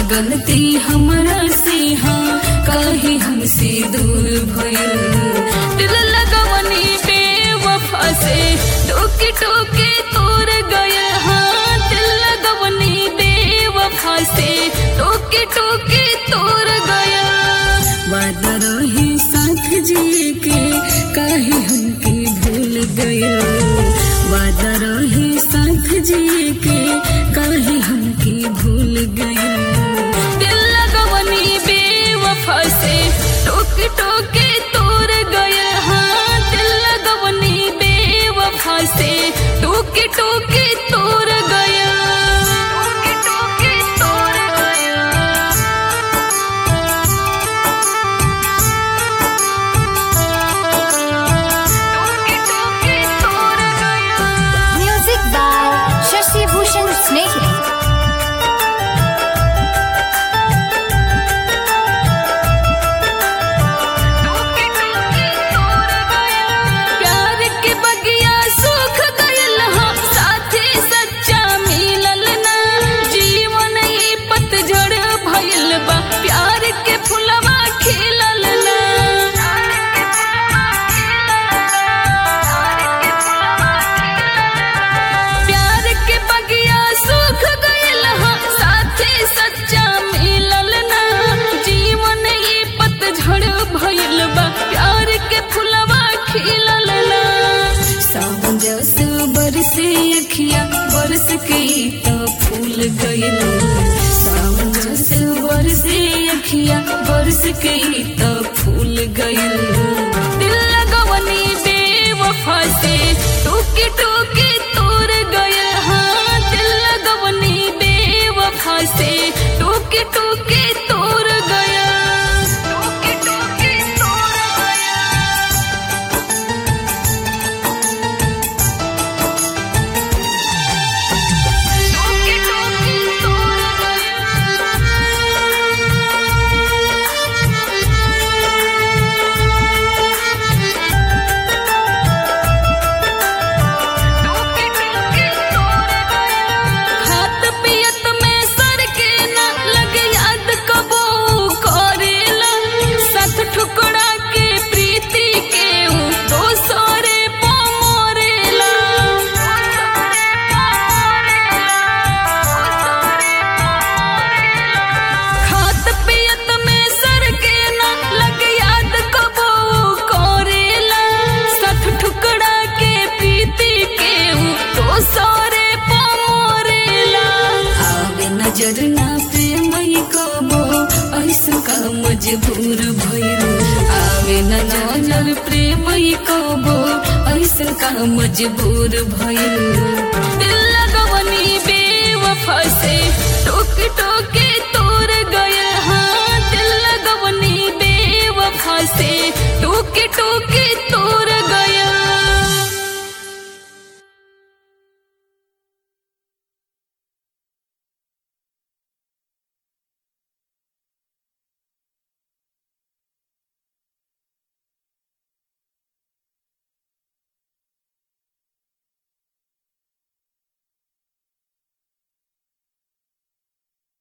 गलती हमरा से हाँ काहे हमसे दूर भइल दिल लगवनी बेवफा से टोके टोके तोर गया हाँ दिल लगवनी बेवफा से टोके टोके तोर गया वादा रहे साथ जिए के काहे हमके भूल गया वादा रहे साथ जिए के काहे हमके भूल गया दिल लगवनी बेवफा से टोक टोके तोर गया हाँ दिल लगवनी बेवफा से टोके टोके तोर गया टोके टोके तोर गया टोके टोके तोर गया Music by Shashi Bhushan Snehal. प्यार के बगिया सूख गयल हम साथे सच्चा मिलल ना जीवन ई पतझड़ भइल बा प्यार के फुलवा खिलल ना प्यार के बगिया सूख गयल हम साथे सच्चा मिलल ना जीवन ई पतझड़ भइल बा प्यार के फुलवा खिलल ना सावन जस बरसे अखिया बरस के तो फूल गइल सावन जस बरसे अखिया बरस के तो फूल गइल दिल लगवनी बेवफा से टोके टोके तोर गया हाँ दिल लगवनी बेवफा से टोके टोके तोर गया टोके टोके तोर गया टोके टोके तोर खात पियत में सर के न लगे याद कबो करेला साथ ठुकड़ा के प्रीति के ऊ तो सोरे पमोरेला खात पियत में सर के न लगे याद कबो करेला साथ ठुकड़ा के प्रीति के ऊ तो सोरे पमोरेला आवे नजर ना प्रेमई कबो ऐसा का मजबूर भइल आवे न नजर प्रेमई कबो ऐसा का मजबूर भइल दिल लगवनी बेवफा से टोक टोक